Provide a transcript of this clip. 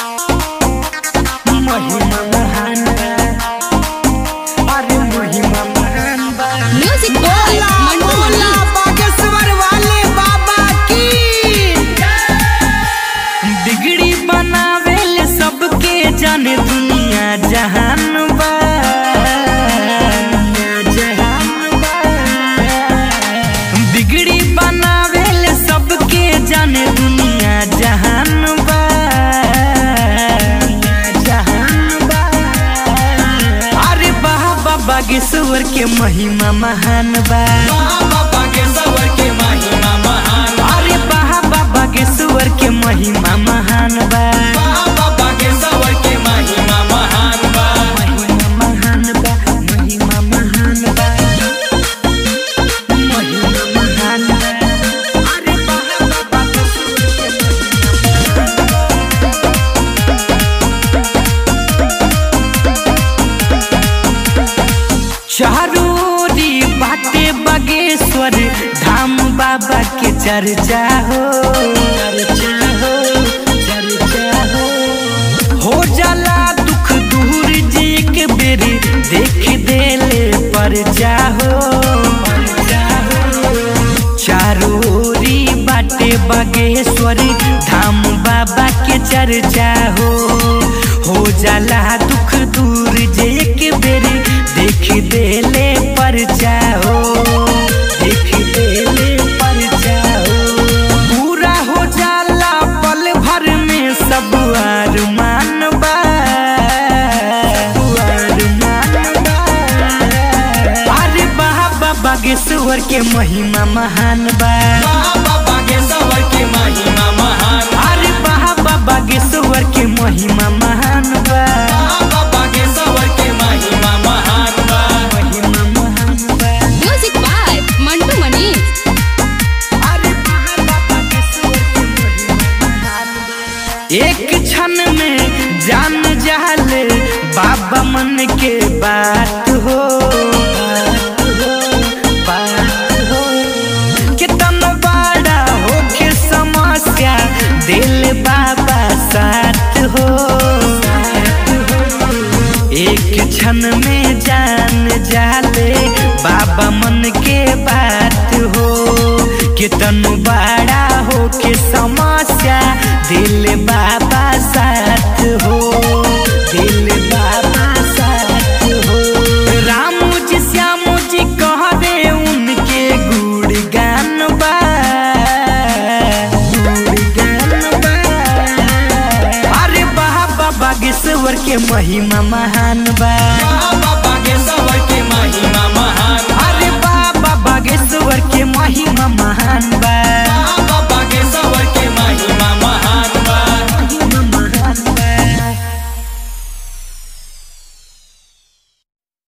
महिमा महान बा अरे महिमा महान बा म्यूजिक बाय मंटू मनी बागेश्वर वाले बाबा की बिगड़ी बनावेले सबके जाने दुनिया जहान बा जहान बा। बिगड़ी बनावेले सबके जाने दुनिया जहान बा जहान बा अरे बाबा बागेश्वर के महिमा महान बा बाबा बागेश्वर के महिमा महान अरे बाबा बागेश्वर के महिमा महान बा बाबा बागेश्वर के महिमा महान बा महिमा महान बा महिमा महान बा महिमा महान बा अरे बाबा बागेश्वर के चारोरी बाटे बागेश्वर धाम बाबा के चर्चा हो चर्चा हो चर्चा हो हो जाला दुख दूर जी के बेरी देख देले पर जाहो चारोरी बाटे बागेश्वरी धाम बाबा के चर्चा हो हो जाला दुख दूर जे एक बेरी देख देले पर जाओ देख देले पर जाओ पूरा हो जाला पल भर में सब अरमान बा अरमान बा। अरे बाबा बागेश्वर के महिमा महान बा बाबा बागेश्वर के महिमा महान अरे बाबा बागेश्वर के महिमा महान बा बाबा बागेश्वर के महिमा महान बा महिमा महान बा म्यूजिक बाय मंटू मनी अरे बाबा बागेश्वर के महिमा महान बा। एक क्षण में जान जाले बाबा मन के बात हो बात हो, बात हो। कितना बड़ा हो के समस्या दिल बाबा साथ हो एक क्षण में जान जाले बाबा मन के बात हो कितन बड़ा हो के समस्या दिल बाबा साथ हो दिल बाबा साथ हो राम जी श्याम जी कह दे उनके गुणगान बा गुणगान बा अरे बाबा बागेश्वर के महिमा महान बा बाबा बागेश्वर के महिमा महान अरे बाबा बागेश्वर के महिमा महान बा